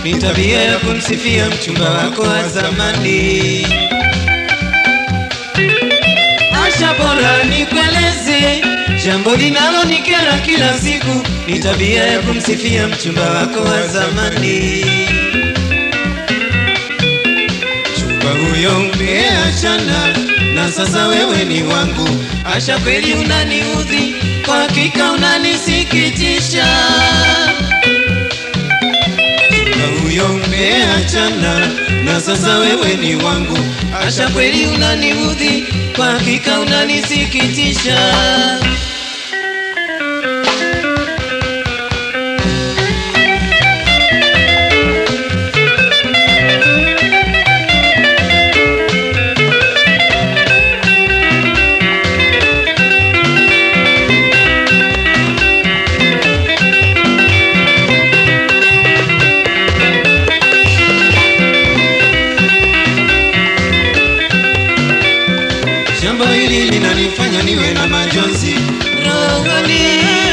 ni tabia ya kumsifia mchumba wako wa zamani. Asha, bora nikueleze jambo linalonikera kila siku, ni tabia ya kumsifia mchumba wako wa zamani. Mchumba huyo umeachana na sasa wewe ni wangu. Asha, kweli unaniudhi, kwa hakika unanisikitisha. Mchumba huyo umeachana na sasa wewe ni wangu. Asha, kweli unaniudhi, kwa hakika unanisikitisha. Jambo hili linanifanya niwe na majonzi rohoni.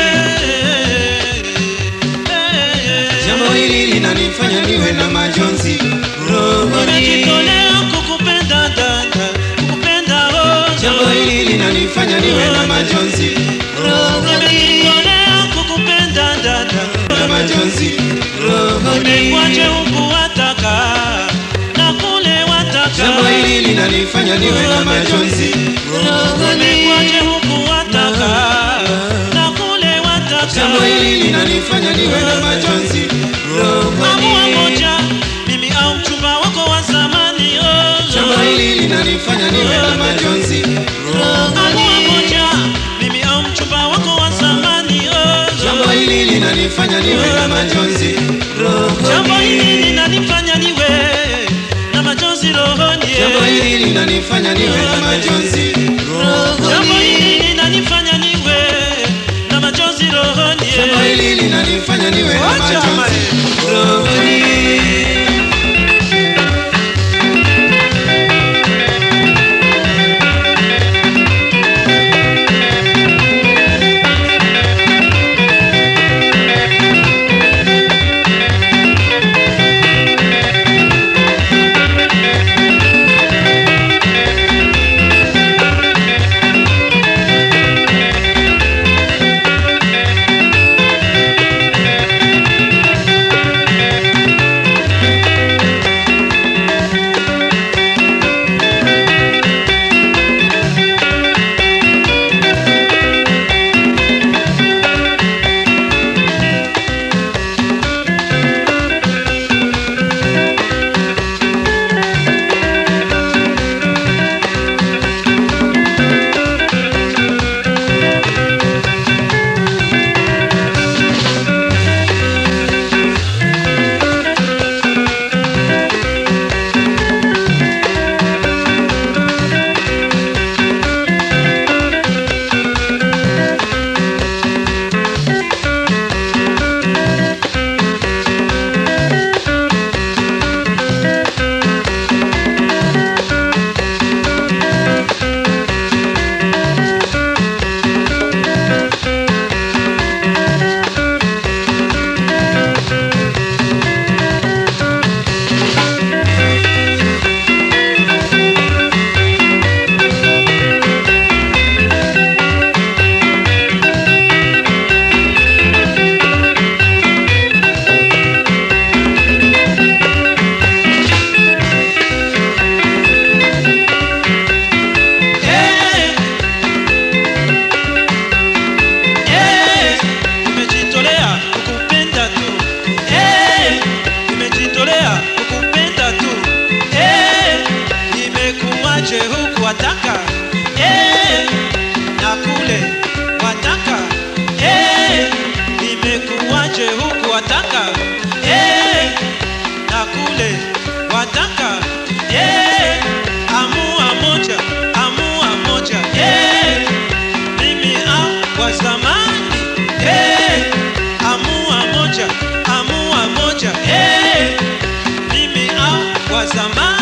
Jambo hili linanifanya niwe na majonzi rohoni. Nimejitolea kukupenda dada, kukupenda oh. Jambo hili linanifanya niwe na majonzi rohoni. Nimejitolea kukupenda dada, Na majonzi rohoni. nimekwaje huku wataka na kule wataka. Jambo hili linanifanya niwe na majonzi rohoni. Nimekwaje huku wataka na kule wataka. Jambo hili linanifanya niwe na majonzi Amua rohoni. moja, mimi au mchumba wako wa zamani oh. Jambo hili linanifanya niwe na majonzi Amua rohoni. moja, mimi au mchumba wako wa zamani oh. Jambo hili linanifanya niwe na majonzi Jambo hili rohoni. linanifanya niwe na majonzi rohoni. Jambo hili linanifanya niwe na majonzi Jambo rohoni. hili linanifanya niwe na majonzi rohoni. Jambo hili linanifanya niwe na majonzi rohoni. Eh, eh, nimejitolea kukupenda tu. Eh, nimejitolea kukupenda tu. Eh, nimekuache huku wataka. Eh, na kule wataka. Eh, nimekuache huku wataka. Eh, na kule wataka. Eh, amua moja, amua moja. Eh, mimi au wa zamani. Eh, amua moja, amua moja. Eh, mimi au wa zamani.